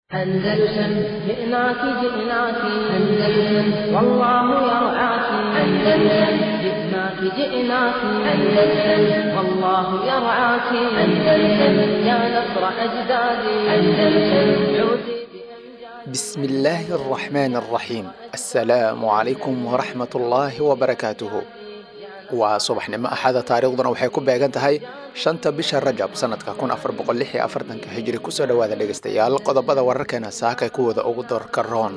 أندلسن جئناك جئناك أندلسن والله يرعاك أندلسن جئناك جئناك أندلسن والله يرعاك أندلسن يا نصر أجدادي أندلسن عودي بسم الله الرحمن الرحيم السلام عليكم ورحمة الله وبركاته waa subaxnimo axada taariikhduna waxay ku beegan tahay shanta bisha rajab sanadka kun afar boqol lix iyo afartanka hijri kusoo dhawaada dhegeystayaal qodobada wararkeena saakay kuwada ugu doorka roon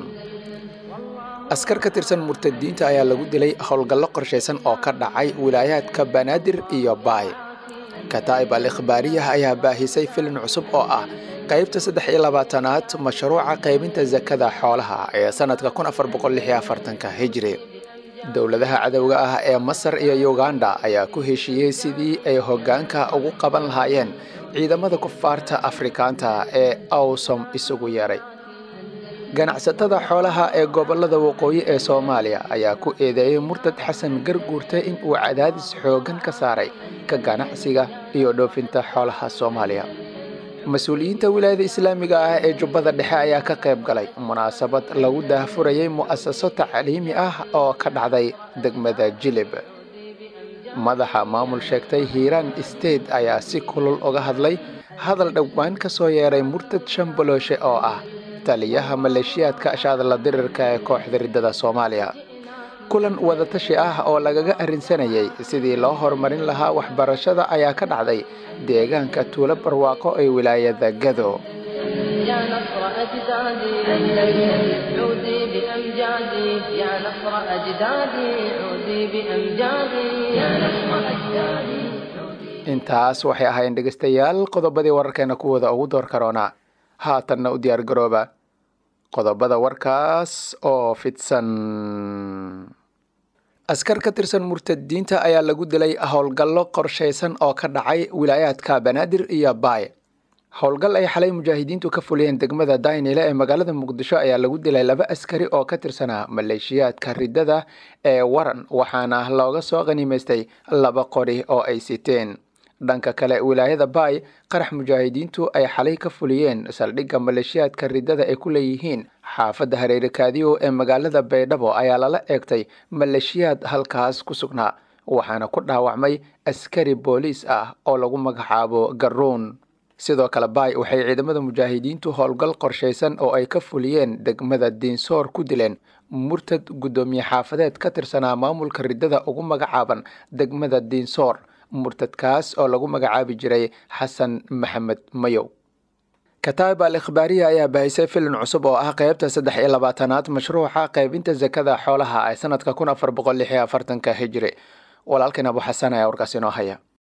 askar ka tirsan murtadiinta ayaa lagu dilay howlgallo qorshaysan oo ka dhacay wilaayaadka banaadir iyo baay kataa'ib al ikhbaariyah ayaa baahisay filin cusub oo ah qaybta saddex iyo labaatanaad mashruuca qaybinta sakada xoolaha ee sanadka kun afar boqol lix iyo afartanka hijri dowladaha cadowga ah ee masar iyo uganda ayaa ku heshiiyey sidii ay hoggaanka ugu qaban lahaayeen ciidamada kufaarta afrikaanta ee awsom isugu yeeray ganacsatada xoolaha ee gobollada waqooyi ee soomaaliya ayaa ku eedeeyey murtad xasan garguurte in uu cadaadis xooggan ka saaray ka ganacsiga iyo dhoofinta xoolaha soomaaliya mas-uuliyiinta wilaayada islaamiga ah ee jubbada dhexe ayaa ka qayb galay munaasabad lagu daahfurayay mu'asaso tacliimi ah oo ka dhacday degmada jilib madaxa maamul sheegtay hiiraan state ayaa si kulul uga hadlay hadal dhowaan ka soo yeeray murtad shambalooshe oo ah taliyaha maleeshiyaadka ashaadla dirirka ee kooxda riddada soomaaliya kulan wadatashi ah oo lagaga arrinsanayay sidii loo horumarin lahaa waxbarashada ayaa ka dhacday deegaanka tuulo barwaaqo ee wilaayada gado يا نصر أجدادي أندلسن عودي بأمجادي يا نصر أجدادي عودي بأمجادي يا نصر أجدادي intaas waxay ahaayeen dhegeystayaal qodobadii wararkeena kuwooda ugu door karoona haatanna u diyaar garooba qodobada warkaas oo fidsan askar ka tirsan murtadiinta ayaa lagu dilay howlgallo qorshaysan oo ka dhacay wilaayaadka banaadir iyo baay howlgal ay xalay mujaahidiintu ka fuliyeen degmada daynile ee magaalada muqdisho ayaa lagu dilay laba askari oo ka tirsanaa maleeshiyaadka riddada ee waran waxaana looga soo qanimaystay laba qori oo ay siteen dhanka kale wilaayada baay qarax mujaahidiintu ay xalay ka fuliyeen saldhigga maleeshiyaadka riddada ay ku leeyihiin xaafadda hareere kaadiyo ee magaalada baydhabo ayaa lala eegtay maleeshiyaad halkaas ku sugnaa waxaana ku dhaawacmay askari booliis ah oo lagu magacaabo garuun sidoo kale baay waxay ciidamada mujaahidiintu howlgal qorshaysan oo ay ka fuliyeen degmada diinsoor ku dileen murtad guddoomiye xaafadeed ka tirsanaa maamulka riddada ugu magacaaban degmada diinsoor murtadkaas oo lagu magacaabi jiray xasan maxamed mayow kataa'ib al ikhbaariya ayaa baahisay filin cusub oo ah qaybta saddex iyo labaatanaad mashruuca qaybinta sakada xoolaha ee sanadka kun afar boqol lix iyo afartanka hijri walaalkan abu xasan ayaa warkaas inoo haya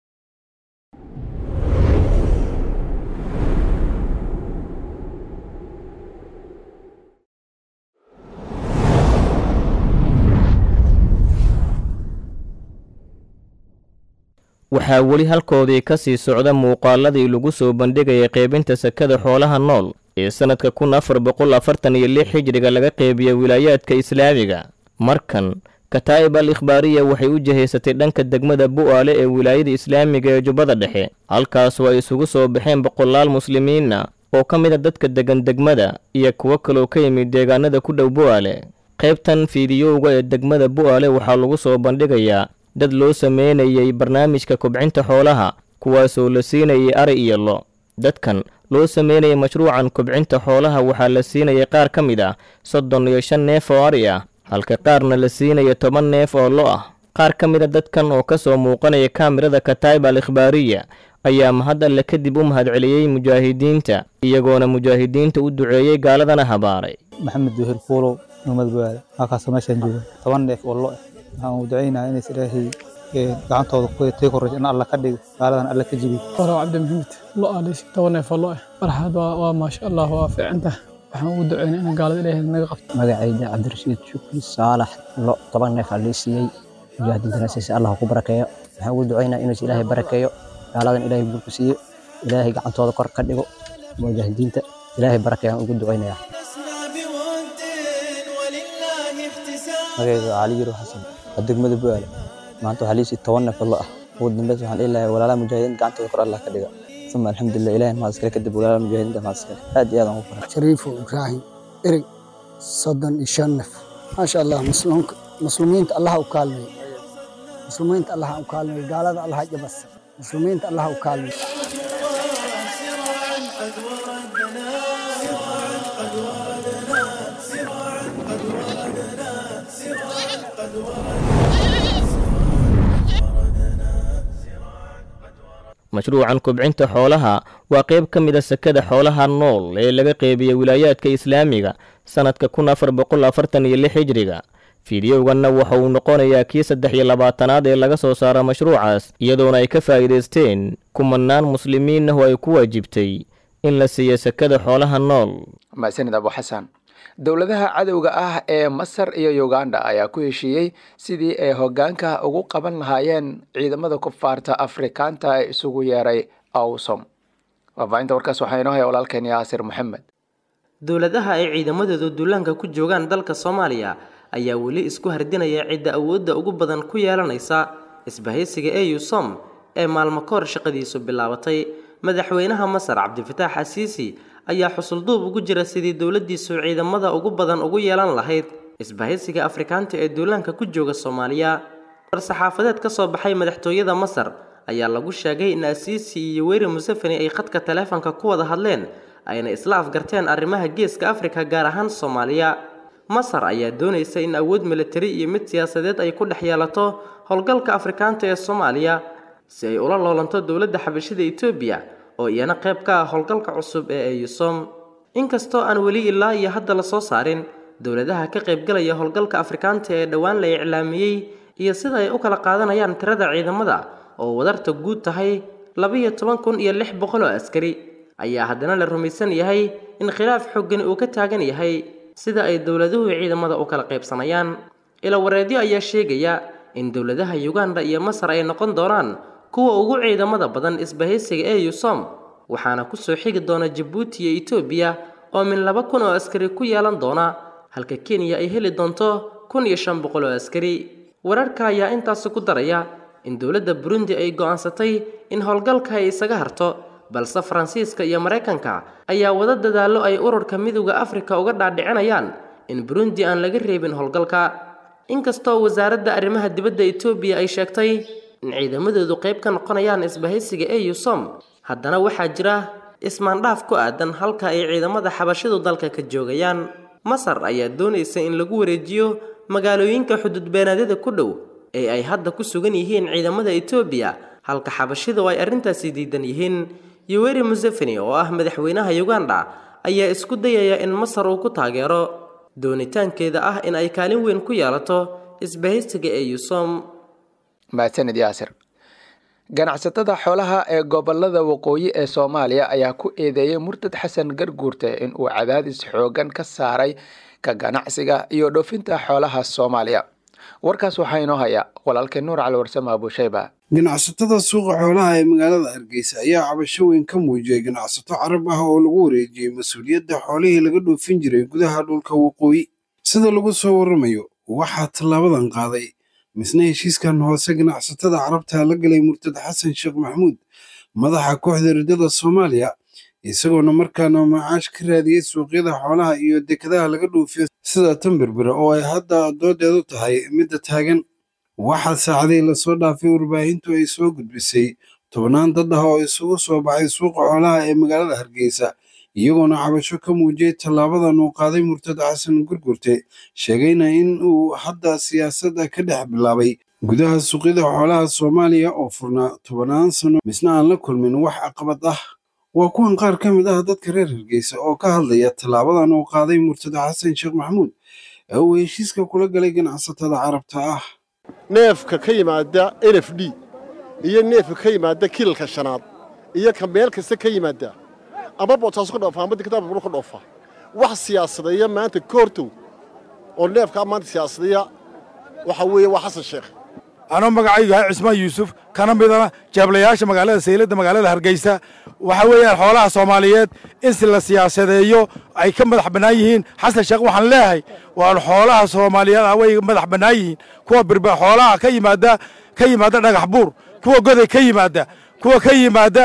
waxaa weli halkoodii ka sii socda muuqaaladii lagu soo bandhigayay qaybinta sakada xoolaha nool ee sannadka kun afar boqol afartan iyo lix xijriga laga qeybiya wilaayaadka islaamiga markan kataa'ib al ikhbaariya waxay u jihaysatay dhanka degmada bu'aale ee wilaayada islaamiga ee jubbada dhexe halkaasoo ay isugu soo baxeen boqolaal muslimiina oo ka mid a dadka degan degmada iyo kuwo kaloo ka yimid deegaanada ku dhow bu'aale qaybtan fiidiyowga ee degmada bu'aale waxaa lagu soo bandhigayaa dad loo sameynayay barnaamijka kobcinta xoolaha kuwaasoo la siinayay ari iyo lo dadkan loo sameynayay mashruucan kobcinta xoolaha waxaa la siinayay qaar ka mid ah soddon iyo shan neef oo ari ah halka qaarna la siinaya toban neef oo lo ah qaar ka mid a dadkan oo ka soo muuqanaya kaamirada kataa'ib al ikhbaariya ayaa mahad alle kadib u mahadceliyey mujaahidiinta iyagoona mujaahidiinta u duceeyey gaaladana habaaray maxamed duhir fuulow nomad baale halkaasoo meeshaan jooga toban neef oo lo ah waxaan u ducaynayaa inays ilaahay gacantooda tii koraysa in alla ka dhigo gaaladan alla ka jibiy walaw cabdi maxamed lo aaleysi toban neef oo lo ah marxad waa maasha allah waa fiicanta waxaan ugu ducaynaa in gaalada ilaahay naga qabto magacayda cabdirashiid shukri saalax lo toban neef aa lii siiyey mujaahidiintana siisa allah ku barakeeyo waxaan ugu ducaynaa inuus ilaahay barakeeyo gaaladan ilaahay guurku siiyo ilaahay gacantooda kor ka dhigo mujaahidiinta ilaahay barakeeyaan ugu ducaynayaa magacayda cali yaro xasan waa degmada bu'aale maanta waxaa liisii toban neef oo lo ah ugu dambeys waxaan dhihi lahaa walaalaha mujaahidiin gacantooda kor allah ka dhiga uma alxamdulilah ilahi mahad iskale kadib walaala mujaahidiinta mahad iskale aad iyo aad aan ugu farxay shariifo ibraahim erig soddon iyo shan naf maasha allah muslimka muslimiinta allaha u kaalmeey muslimiinta allaha u kaalmeey gaalada allaha jabas muslimiinta allaha u kaalmeey mashruucan kubcinta xoolaha waa qayb ka mid a sekada xoolaha nool ee laga qeybiya wilaayaadka islaamiga sannadka kun afar boqol afartan iyo lix hijriga fiidiyowganna waxa uu noqonayaa kii saddex iyo labaatanaad ee laga soo saara mashruucaas iyadoona ay ka faa'iidaysteen kumanaan muslimiin ah oo ay ku waajibtay in la siiyo sekada xoolaha nool mahadsanid abu xasan dowladaha cadowga ah ee masar iyo uganda ayaa ku heshiiyey sidii ay hoggaanka ugu qaban lahaayeen ciidamada kufaarta afrikaanta ee isugu yeeray awsom faafaahinta warkaas waxaa inoo haya walaalkeen yaasir maxamed dowladaha ay ciidamadoodu duulaanka ku joogaan dalka soomaaliya ayaa weli isku hardinaya cidda awoodda ugu badan ku yeelanaysa isbahaysiga eu som ee maalmo ka hor shaqadiisu bilaabatay madaxweynaha masar cabdifataax asiisi ayaa xusulduub ugu jira sidii dowladdiisu ciidamada ugu badan ugu yeelan lahayd isbahaysiga afrikaanta ee duulaanka ku jooga soomaaliya war-saxaafadeed ka soo baxay madaxtooyada masar ayaa lagu sheegay in asiisi iyo weri museveni ay khadka taleefanka ku wada hadleen ayna isla afgarteen arrimaha geeska afrika gaar ahaan soomaaliya masar ayaa doonaysa in awood militari iyo mid siyaasadeed ay ku dhex yeelato howlgalka afrikaanta ee soomaaliya si ay ula loolanto dowladda xabashida etoobiya oo iyana qayb ka ah howlgalka cusub ee eyusom inkastoo aan weli ilaa iyo hadda la soo saarin dowladaha ka qaybgalaya howlgalka afrikaanta ee dhowaan la iclaamiyey iyo sida ay u kala qaadanayaan tirada ciidamada oo wadarta guud tahay labiyo toban kun iyo lix boqol oo askari ayaa haddana la rumaysan yahay in khilaaf xoogani uu ka taagan yahay sida ay dowladuhu ciidamada u kala qaybsanayaan ila wareedyo ayaa sheegaya in dowladaha uganda iyo masar ay noqon doonaan kuwa ugu ciidamada badan isbahaysiga ee yusom waxaana kusoo xigi doona jabuuti iyo etoobiya oo min laba kun oo askari ku yeelan doona halka kenya ay heli doonto kun iyo shan boqol oo askari wararka ayaa intaasi ku daraya in dowladda burundi ay go'aansatay in howlgalka ay isaga harto balse faransiiska iyo maraykanka ayaa wada dadaallo ay ururka midowda afrika uga dhaadhicinayaan in burundi aan laga reebin howlgalka inkastoo wasaaradda arrimaha dibadda etoobiya ay sheegtay in ciidamadoodu qayb ka noqonayaan isbahaysiga eu som haddana waxaa jira ismaandhaaf ku aadan halka ay ciidamada xabashidu dalka ka joogayaan masar ayaa doonaysa in lagu wareejiyo magaalooyinka xuduudbeenaadyada ku dhow ee ay hadda ku sugan yihiin ciidamada etoobiya halka xabashidu ay arrintaasi diidan yihiin yoweri museveni oo ah madaxweynaha uganda ayaa isku dayaya in masar uu ku taageero doonitaankeeda ah in ay kaalin weyn ku yeelato isbahaysiga eu som mahadsanid yaasir ganacsatada xoolaha ee gobolada waqooyi ee soomaaliya ayaa ku eedeeyey murtad xasan garguurte in uu cadaadis xoogan ka saaray ka ganacsiga iyo dhoofinta xoolaha soomaaliya warkaas waxaa inoo haya walaalkeen nuur cali warsame abuushayba ganacsatada suuqa xoolaha ee magaalada hargeysa ayaa cabasho weyn ka muujiyey ganacsato carab ah oo lagu wareejiyey mas-uuliyadda xoolihii laga dhoofin jiray gudaha dhulka waqooyi sida lagu soo waramayo waxaa tallaabadan qaaday misna heshiiskan hoose ganacsatada carabta la galay murtad xasan sheekh maxamuud madaxa kooxda riddada soomaaliya isagoona markaana macaash ka raadiyey suuqyada xoolaha iyo dekadaha laga dhoofiyo sida tanberbera oo ay hadda doodeedu tahay midda taagan waxaa saacadii lasoo dhaafay warbaahintu ay soo gudbisay tobnaan dad ah oo isugu soo baxay suuqa xoolaha ee magaalada hargeysa iyagoona cabasho ka muujiyey tallaabadan uu qaaday murtad xasan gurgurte sheegayna in uu hadda siyaasadda ka dhex bilaabay gudaha suuqyada xoolaha soomaaliya oo furnaa tobannaan sano misna aan la kulmin wax caqabad ah waa kuwan qaar ka mid ah dadka reer hargeysa oo ka hadlaya tallaabadan uu qaaday murtad xasan sheekh maxamuud ee uu heshiiska kula galay ganacsatada carabta ah neefka ka yimaada n f d iyo neefka ka yimaada kilalka shanaad iyo ka meel kasta ka yimaada ama bootaaso ka dhoofa ama dikadaha buru ka dhoofa wax siyaasadeeya maanta ka hortow oo neefkaa maanta siyaasadeeya waxa weeye waa xasan sheekh anoo magacaygu yahay cismaan yuusuf kana midana jeeblayaasha magaalada sayladda magaalada hargeysa waxa weeyaan xoolaha soomaaliyeed in si la siyaasadeeyo ay ka madax bannaan yihiin xasan sheekh waxaan leeyahay waan xoolaha soomaaliyeed ah way madax bannaan yihiin kuwa birba xoolaha ka yimaada ka yimaada dhagax buur kuwa goday ka yimaada kuwa ka yimaada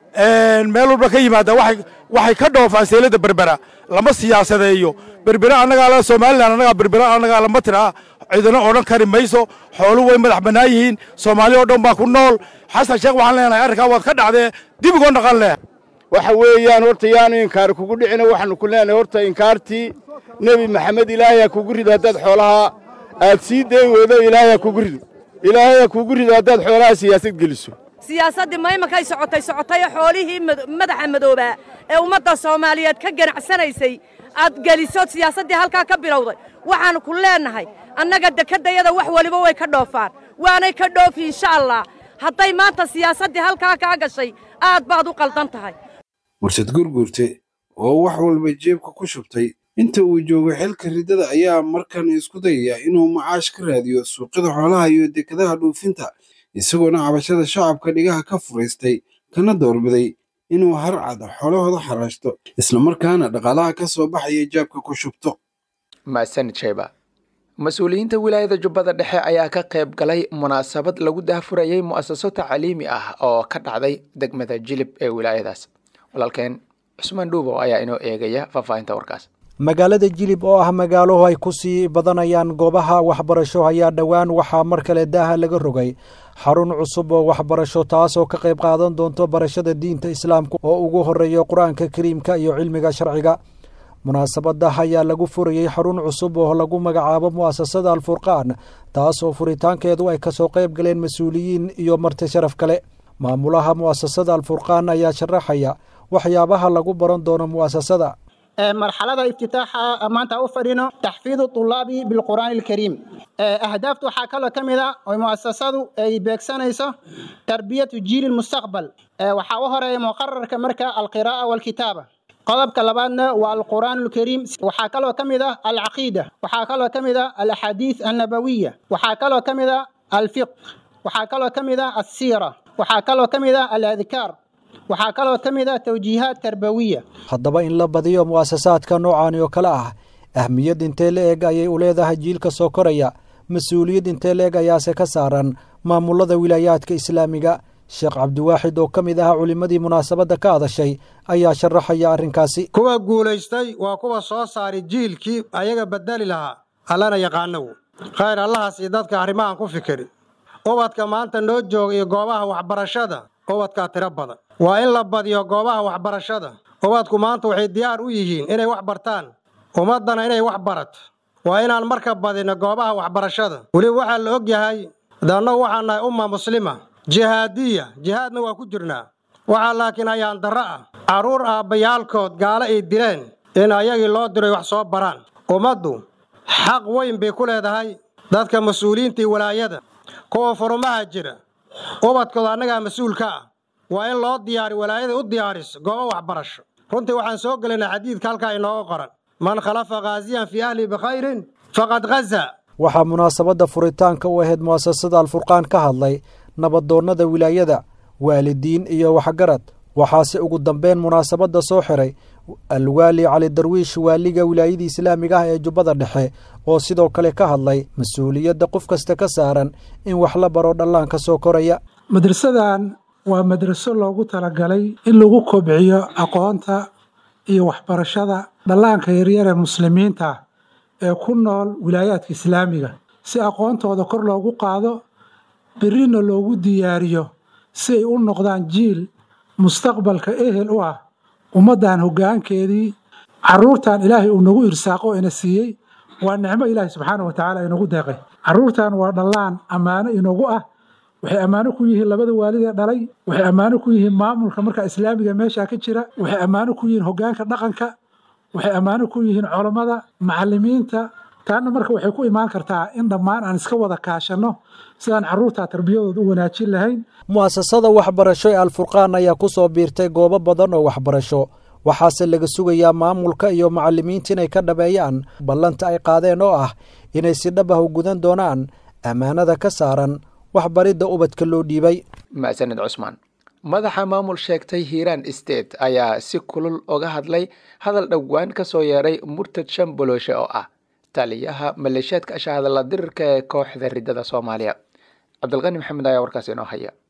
meel walba ka yimaada waxay ka dhoofaan seelada berbera lama siyaasadeeyo berbera annagaa la somalilan annagaa berbera annagaa lama tiraa cidina odhan kari mayso xoolu way madax bannaan yihiin soomaali oo dhan baa ku nool xasan sheekh waxaan leenahay arrinkaa waad ka dhacdee dib igoo dhaqan leh waxa weeyaan horta yaanu inkaar kugu dhicina waxaanu ku leenahay horta inkaartii nebi maxamed ilaahay ha kugu rido haddaad xoolaha aad sii day weydo ilaahay ha kugu rido ilaahay ha kugu rido haddaad xoolaha siyaasad geliso siyaasaddii maymakay socotay socotay xoolihii madaxa madoobaa ee ummadda soomaaliyeed ka ganacsanaysay aad geliso siyaasaddii halkaa ka bilowday waxaannu ku leennahay annaga dekeddayada wax weliba way ka dhoofaan waanay ka dhoofi insha allah hadday maanta siyaasaddii halkaa kaa gashay aad baad u qaldan tahay mursad gurgurte oo wax walba jeebka ku shubtay inta uu joogo xilka riddada ayaa markan isku dayaya inuu macaash ka raadiyo suuqyada xoolaha iyo dekadaha dhuufinta isagoona cabashada shacabka dhigaha ka furaystay kana doorbiday inuu harcad xoolahooda xaraashto islamarkaana dhaqaalaha ka soo baxaya jaabka ku shubto mahadsanid shayba mas-uuliyiinta wilaayada jubbada dhexe ayaa ka qayb galay munaasabad lagu daahfurayay mu'asaso tacliimi ah oo ka dhacday degmada jilib ee wilaayadaas walaalkeen cusmaan dhuubow ayaa inoo eegaya faahfaahinta warkaas magaalada jilib oo ah magaalo ay ku sii badanayaan goobaha waxbarasho ayaa dhowaan waxaa mar kale daaha laga rogay xarun cusub oo waxbarasho taasoo ka qayb qaadan doonto barashada diinta islaamka oo ugu horeeya qur-aanka kariimka iyo cilmiga sharciga munaasabada ayaa lagu furayey xarun cusub oo lagu magacaabo mu'asasada alfurqaan taasoo furitaankeedu ay kasoo qayb galeen mas-uuliyiin iyo marti sharaf kale maamulaha mu'asasada alfurqaan ayaa sharaxaya waxyaabaha lagu baran doono mu'asasada marxalada iftitaaxa maanta u fadhino taxfiidu tulaabi bilqur'aani alkariim ahdaafta waxaa kaloo ka mid a oo mu'asasadu ay beegsanayso tarbiyatu jiili mustaqbal waxaa u horeeya muqararka marka alqiraa'a walkitaaba qodobka labaadna waa alqur'aan alkariim waxaa kaloo ka mid ah alcaqiida waxaa kaloo ka mid ah alaxaadiis annabawiya waxaa kaloo ka mid ah alfiq waxaa kaloo ka mid ah alsiira waxaa kaloo ka mid ah aladkaar waxaa kaloo ka mid ah tawjiihaad tarbawiya haddaba in la badiyo mu'asasaadka noocaani oo kale ah ahmiyad intee la eg ayay u leedahay jiilka soo koraya mas-uuliyad intee la eg ayaase ka saaran maamulada wilaayaadka islaamiga sheekh cabdiwaaxid oo ka mid ahaa culimmadii munaasabadda ka hadashay ayaa sharaxaya arrinkaasi kuwa guulaystay waa kuwa soo saari jiilkii ayaga bedeli lahaa allana yaqaanow khayr allahaas iyo dadka arrimahan ku fikiri ubadka maanta noo jooga iyo goobaha waxbarashada ubadkaa tiro badan waa in la badiyo goobaha waxbarashada ubadku maanta waxay diyaar u yihiin inay wax bartaan ummaddana inay wax barato waa inaan marka badino goobaha waxbarashada weliba waxaa la og yahay daannagu waxaan nahay umma muslima jihaadiya jihaadna waa ku jirnaa waxaa laakiin ayaan darro ah carruur aabbayaalkood gaalo ay dileen in ayagii loo diray wax soo baraan ummaddu xaq weyn bay ku leedahay dadka mas-uuliyiinta iyo walaayada kuwa furumaha jira ubadkooda annagaa mas-uul ka ah waa in loo diyaari walaayada u diyaariso goobo waxbarasho runtii waxaan soo gelaynaa xadiidka halkaa inooga qoran man khalafa khaasiyan fii ahli bikhayrin faqad ghaza waxaa munaasabadda furitaanka u ahayd mu'asasada alfurqaan ka hadlay nabadoonnada wilaayada waalidiin iyo waxgarad waxaase ugu dambeyn munaasabadda soo xiray alwaali cali darwiish waaliga wilaayadii islaamiga ah ee jubbada dhexe oo sidoo kale ka hadlay mas-uuliyadda qof kasta ka saaran in wax la baro dhallaanka soo koraya madrasadan waa madraso loogu talagalay in lagu kobciyo aqoonta iyo waxbarashada dhallaanka yaryar ee muslimiinta ee ku nool wilaayaadka islaamiga si aqoontooda kor loogu qaado berrina loogu diyaariyo si ay u noqdaan jiil mustaqbalka ehel u ah ummaddan hoggaankeedii carruurtan ilaahay uu nagu irsaaqo ina siiyey waa nicmo ilaahay subxaana wa tacaala inagu deeqay carruurtan waa dhallaan ammaano inagu ah waxay ammaano ku yihiin labada waalidee dhalay waxay ammaano ku yihiin maamulka marka islaamiga meeshaa ka jira waxay ammaano ku yihiin hoggaanka dhaqanka waxay ammaano ku yihiin culammada macallimiinta taana marka waxay ku imaan kartaa in dhammaan aan iska wada kaashanno sidaan carruurtaa tarbiyadooda u wanaajin lahayn mu'asasada waxbarasho ee alfurqaan ayaa ku soo biirtay goobo badan oo waxbarasho waxaase laga sugayaa maamulka iyo macallimiinta inay ka dhabeeyaan ballanta ay qaadeen oo ah inay si dhab ah u gudan doonaan ammaanada ka saaran waxbaridda ubadka loo dhiibay mahadsanid cusmaan madaxa maamul sheegtay hiiraan state ayaa si kulul oga hadlay hadal dhowaan ka soo yeeray murtad shamboloshe oo ah taliyaha maleeshiyaadka ashahadalla dirirka ee kooxda riddada soomaaliya cabdilqani maxamed ayaa warkaas inoo haya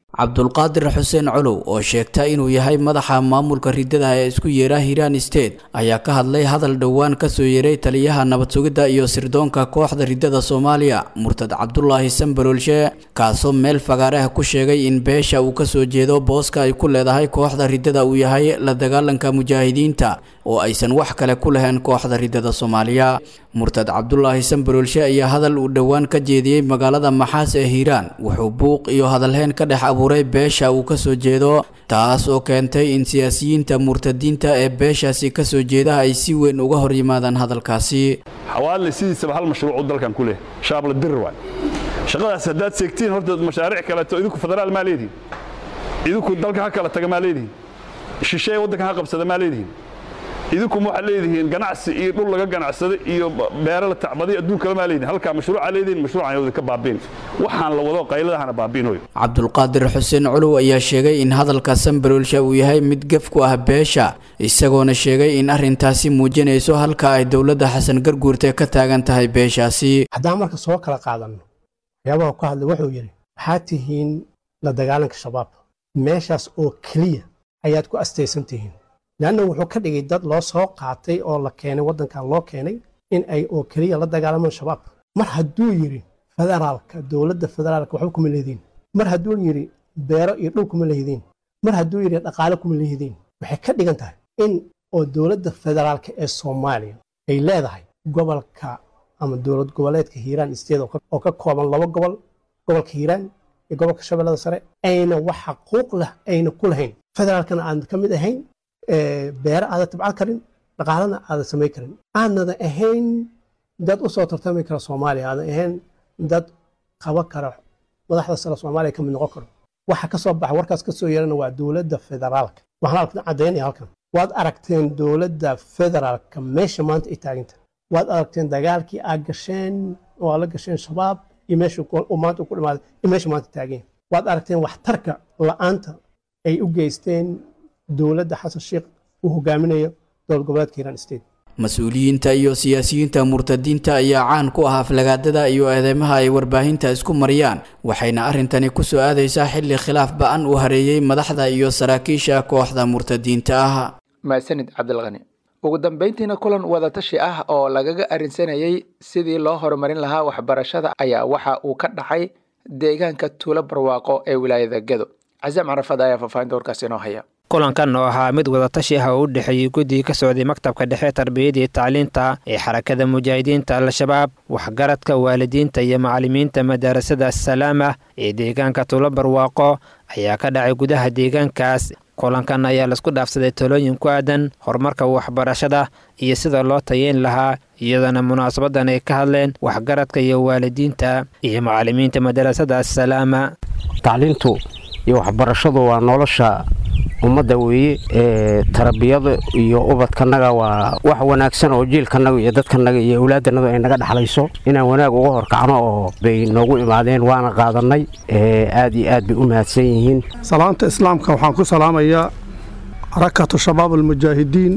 cabdulqaadir xuseen colow oo sheegta inuu yahay madaxa maamulka ridada ee isku yeera hiiraan state ayaa ka hadlay hadal dhowaan kasoo yeeray taliyaha nabad sugidda iyo sirdoonka kooxda ridada soomaaliya murtad cabdulaahi sambalolshe kaasoo meel fagaaraha ku sheegay in beesha uu kasoo jeedo booska ay ku leedahay kooxda ridada uu yahay la dagaalanka mujaahidiinta oo aysan wax kale ku lahayn kooxda ridada soomaaliya murtad cabdulaahi sambalolshe ayaa hadal uu dhowaan ka jeediyey magaalada maxaas ee hiiraan wuxuu buuq iyo hadalheyn ka dhex abuuray beesha uu kasoo jeedo taas oo keentay in siyaasiyiinta murtadiinta ee beeshaasi kasoo jeeda ay si weyn uga hor yimaadaan hadalkaasi xawaadle sidiisaba hal mashruucu dalkan ku leh shaabla dir waay shaqadaas haddaad seegtiin horta mashaariic kaleeto idinku federaal maa leedihin idinku dalka ha kala taga maa leedihin shisheeye waddanka ha qabsada maa leedihin idinku ma waxaad leedihiin ganacsi iyo dhul laga ganacsada iyo beero la tacbaday adduunkala maa leedihin halkaa mashruuca leedihin mashruucan yawda ka baabiin waxaan la wado qayladahana baabiinoyo cabdulqaadir xuseen culuw ayaa sheegay in hadalka sambalolsha uu yahay mid gef ku ah beesha isagoona sheegay in arrintaasi muujinayso halka ay dowladda xasan garguurte ka taagan tahay beeshaasi haddaan marka soo kala qaadanno waxyaabaha ku hadlay wuxuu yidhi waxaad tihiin la dagaalanka shabaab meeshaas oo keliya ayaad ku astaysan tihiin leanna wuxuu ka dhigay dad loo soo qaatay oo la keenay waddankan loo keenay in ay oo keliya la dagaalamaan shabaab mar hadduu yidhi federaalka dowladda federaalka waxba kuma leediin mar hadduu yidhi beero iyo dhul kuma lehidiin mar hadduu yidhi dhaqaale kuma lehidiin waxay ka dhigan tahay in oo dowladda federaalka ee soomaaliya ay leedahay gobolka ama dowlad goboleedka hiiraan state oo ka kooban laba gobol gobolka hiiraan iyo gobolka shabeellada sare ayna wax xaquuq leh ayna ku lahayn federaalkana aan ka mid ahayn beere aadan tabcan karin dhaqaalana aadan samayn karin aanada ahayn dad u soo tartami kara soomaaliya aadan ahayn dad qaba kara madaxda sare soomaaliya ka mid noqon karo waxa ka soo baxa warkaas ka soo yeerana waa dowladda federaalka waxaan halkan caddaynaya halkan waad aragteen dowladda federaalka meesha maanta ay taaganta waad aragteen dagaalkii aad gasheen oo aad la gasheen shabaab iyo meesha maanta ku dhamaaday iyo meesha maanta taageen waad aragteen waxtarka la'aanta ay u geysteen dowladda xasan sheekh uu hogaaminayo dowlad goboleedka hiiraan state mas-uuliyiinta iyo siyaasiyiinta murtadiinta ayaa caan ku ah aflagaadada iyo eedeymaha ay warbaahinta isku mariyaan waxayna arrintani ku soo aadaysaa xilli khilaaf ba-an uu hareeyey madaxda iyo saraakiisha kooxda murtadiinta ah maasanid cabdilqani ugu dambeyntiina kulan wadatashi ah oo lagaga arrinsanayay sidii loo horumarin lahaa waxbarashada ayaa waxa uu ka dhacay deegaanka tuulo barwaaqo ee wilaayada gedo casaam carafad ayaa faahfaahinta warkaasi inoo haya kulankan oo ahaa mid wadatashi ah oo u dhexeeyey guddiga ka socday maktabka dhexe tarbiyada iyo tacliinta ee xarakada mujaahidiinta al-shabaab waxgaradka waalidiinta iyo macallimiinta madarasada assalaama ee deegaanka tuulo barwaaqo ayaa ka dhacay gudaha deegaankaas kulankan ayaa laisku dhaafsaday talooyin ku aadan horumarka waxbarashada iyo sida loo tayeyn lahaa iyadoona munaasabadan ay ka hadleen waxgaradka iyo waalidiinta iyo macallimiinta madarasada assalaama tacliintu iyo waxbarashadu waa nolosha ummadda weeye ee tarbiyada iyo ubadkanaga waa wax wanaagsan oo jiilkanaga iyo dadkanaga iyo awlaadanaga ay naga dhexlayso inaan wanaag uga horkacno oo bay noogu imaadeen waana qaadanay aad iyo aad bay u mahadsan yihiin salaanta islaamka waxaan ku salaamayaa harakatu shabaab almujaahidiin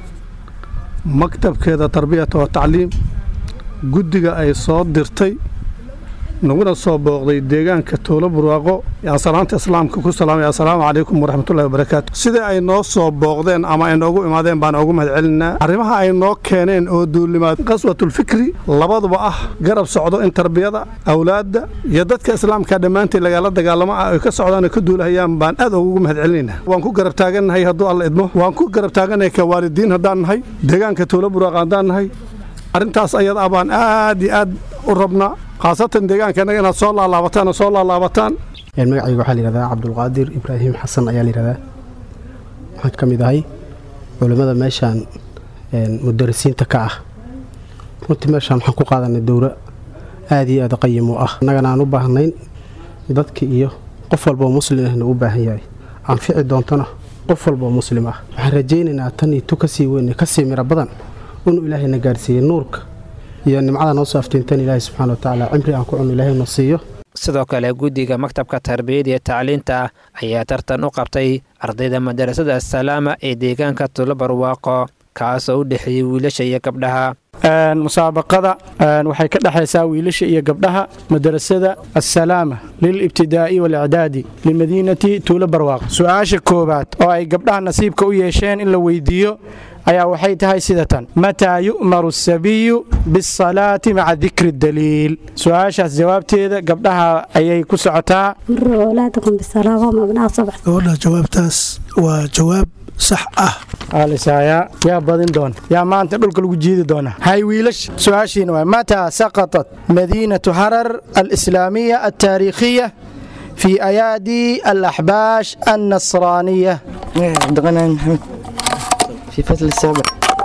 maktabkeeda tarbiyata wa tacliim guddiga ay soo dirtay naguna soo booqday deegaanka toolo burwaaqo yaan salaanta islaamka ku salaamaya assalaamu calaykum waraxmatullahi wabarakaatu sida ay noo soo booqdeen ama ay noogu imaadeen baan ugu mahad celinaa arrimaha ay noo keeneen oo duulimaad qaswatulfikri labaduba ah garab socdo in tarbiyada awlaadda iyo dadka islaamka dhammaantii lagala dagaalamo ah ay ka socdaan oo ka duulahayaan baan aad ugu mahad celinaynaa waan ku garab taagannahay hadduu alla idmo waan ku garab taagannahay ka waalidiin haddaan nahay deegaanka toolo burwaaqo haddaan nahay arrintaas ayada ah baan aad iyo aad u rabnaa khaasatan deegaankenaga inaad soo laalaabataan oo soo laalaabataan magacayga waxaa layihahdaa cabdulqaadir ibraahim xasan ayaa layihahdaa waxaan ka mid ahay culimmada meeshaan mudarisiinta ka ah runtii meeshaan waxaan ku qaadanay dowro aad iyo aad qayim u ah annagana aan u baahnayn dadka iyo qof walboo muslim ahna u baahan yahay anfici doontona qof walboo muslim ah waxaan rajaynaynaa tan iyo tu kasii weyn kasii miro badan inuu ilaahayna gaarsiiyey nuurka iyo nimcada noo soo aftiintan ilaahay subxana wa tacaala cimri aan ku cunno ilaahay noo siiyo sidoo kale guddiga maktabka tarbiyada iyo tacliinta ayaa tartan u qabtay ardayda madarasada assalaama ee deegaanka tulo barwaaqo kaasoo u dhexeeyey wiilasha iyo gabdhaha musaabaqada waxay ka dhexaysaa wiilasha iyo gabdhaha madarasada assalaama lilibtidaa'i walicdaadi limadiinati tuulo barwaaq su-aasha koowaad oo ay gabdhaha nasiibka u yeesheen in la weydiiyo ayaa waxay tahay sida tan mataa yu'maru asabiyu bisalaati maca dikri daliil su-aashaas jawaabteeda gabdhaha ayay ku socotaa gabadha jawaabtaas waa jawaab sax ah alisaaya yaa badin doona yaa maanta dhulka lagu jiidi doona hay wiilash su-aashiina waa mataa saqatat madiinatu harar alislaamiya altaariikhiya في أيادي الأحباش النصرانية عبد الغني محمد في فصل السابع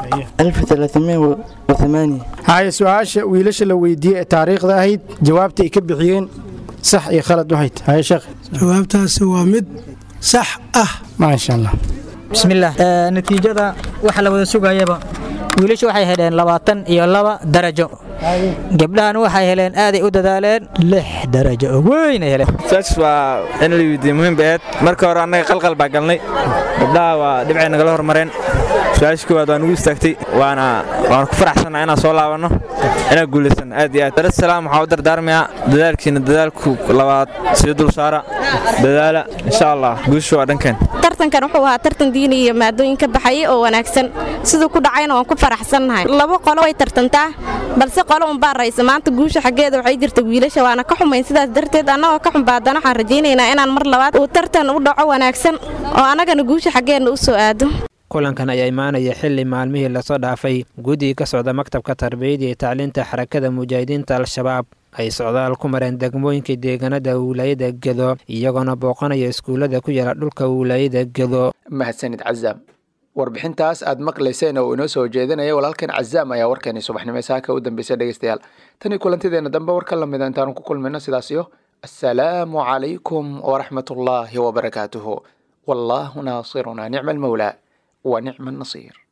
1308 هاي سؤال ويلش لو ويدي تاريخ ذاهيد جوابتي كبحيين صح يا خالد وحيد هاي شيخ jawaabtaasi waa mid sax ah ما شاء الله bismillaah Ee, natiijada waxa la wada sugayaba wiilashu waxay heleen labaatan iyo laba darajo gabdhahan waxay heleen aaday u dadaaleen lix darajo oo weyn ay heleen saas waa in la weydiiyo muhiim bay ahayd marka hore annaga qalqal baa galnay gabdhaha waa dhibcay nagala hormareen su-aasha koowaad waa nugu istaagtay waana waan ku faraxsannaha inaan soo laabanno inaan guulaysan aad iyo aad darad salaam waxaa u dardaarmayaa dadaalkiina dadaalku labaad sii dul saara dadaala insha allah guusha waa dhankeen tartankan wuxuu ahaa tartan diini iyo maadooyin ka baxayay oo wanaagsan siduu ku dhacayna waan ku faraxsannahay laba qolo way tartantaa balse qolo unbaa raysa maanta guusha xaggeeda waxay jirta wiilasha waana ka xumayn sidaas darteed annagoo ka xunba haddana waxaan rajaynaynaa inaan mar labaad uu tartan u dhaco wanaagsan oo annagana guusha xaggeenna u soo aado kulankan ayaa imaanaya xili maalmihii lasoo dhaafay guddiga ka socda maktabka tarbiyada iyo tacliinta xarakada mujaahidiinta al-shabaab ay socdaal ku mareen degmooyinka deegaanada wilaayada gedo iyagoona booqanaya iskuullada ku yaala dhulka wilaayada gedo mahadsanid cazaam warbixintaas aad maqlayseen oo inoo soo jeedinaya walaalkan cazaam ayaa warkeeni subaxnimo saaka u dambeysay dhegeystayaal tanii kulantideena dambe warka lamida intaanu ku kulmayno sidaas iyo assalaamu calaykum waraxmatullaahi wabarakaatuhu wallaahu naasiruna nicma almawlaa wa nicma annasiir